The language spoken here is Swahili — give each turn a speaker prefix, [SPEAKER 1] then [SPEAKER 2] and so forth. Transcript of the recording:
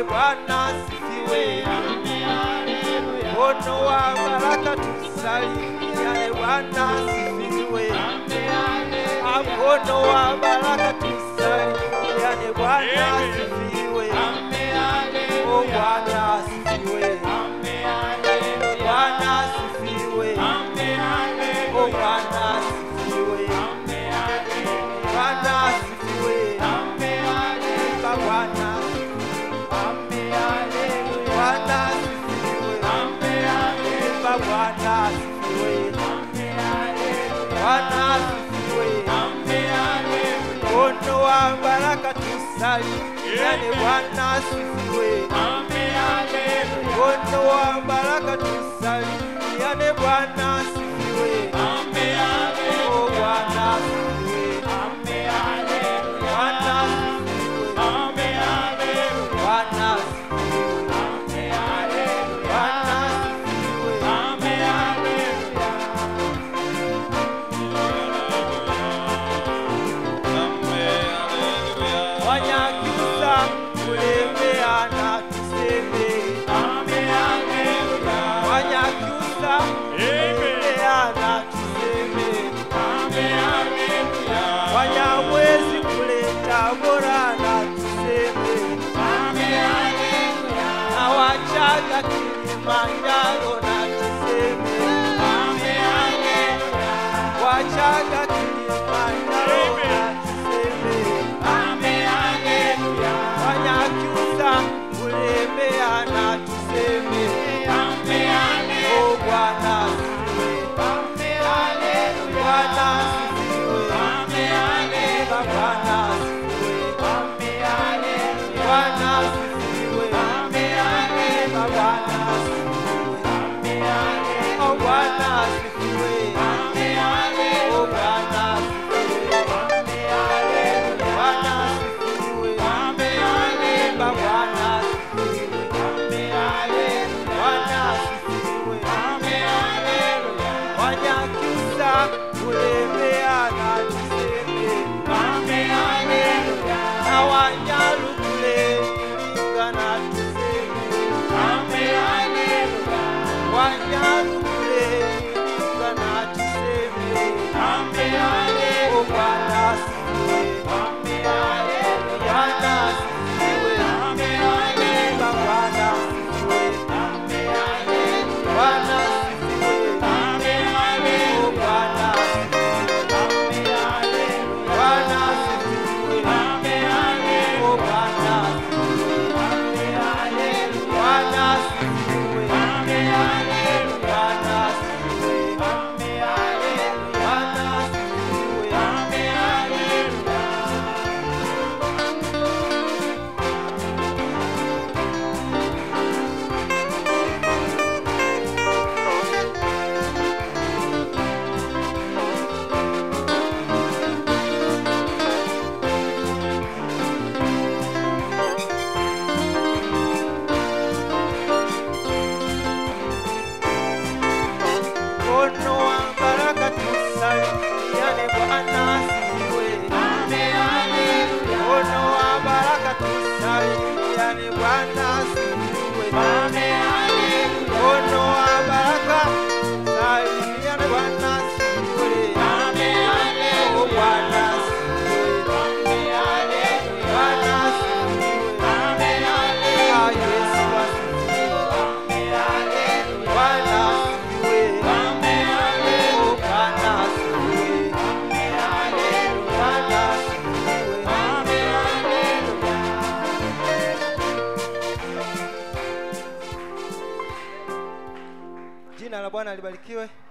[SPEAKER 1] Bwana asifiwe. Mkono wa baraka tusalimiane, Bwana asifiwe. Mkono wa baraka tusalimiane, Bwana asifiwe. Oh, Bwana asifiwe. Bwana asifiwe. Oh, Bwana asifiwe. Bwana asifiwe. Imba Bwana. Bwana asifiwe. Imba Bwana asifiwe. Bwana asifiwe. Mkono wa baraka tusalimiane, Bwana asifiwe. Mkono wa baraka tusalimiane, Bwana asifiwe. Oh, Bwana asifiwe. Bwana asifiwe. Bwana asifiwe. Bwana asifiwe. Wanyakyusa kulembeana tuseme. Wanyakyusa kulembeana tuseme. Wanyamwezi kuleta borana tuseme. Na Wachaga Kilimanjaro na tuseme. Wachaga Kilimanjaro na tuseme. Wanyakyusa kulembeana tuseme. Oh, Bwana asifiwe. Bwana asifiwe. Baba Bwana asifiwe. Bwana asifiwe. Baba Bwana asifiwe. Oh, Bwana asifiwe. Oh, Bwana asifiwe. Bwana asifiwe. Baba Bwana asifiwe. Bwana asifiwe. Wanyakyusa kulembeana tuseme. Na Wanyalukule kulingana tuseme. Wanyalukule kulingana tuseme. Oh, Bwana asifiwe. Bwana asifiwe. Baba Bwana asifiwe. Bwana asifiwe. Oh, Bwana asifiwe. Bwana asifiwe. Oh, Bwana asifiwe. Bwana asifiwe. Bwana asifiwe. Bwana asifiwe. Mkono wa baraka tusalimiane, Bwana asifiwe. Mkono wa baraka tusalimiane, Bwana asifiwe. Mkono wa baraka tusalimiane, Bwana asifiwe. Oh, Bwana asifiwe. Bwana asifiwe. Ah, Yesu asifiwe. Bwana asifiwe. Oh, Bwana asifiwe. Bwana asifiwe. Jina la Bwana libarikiwe.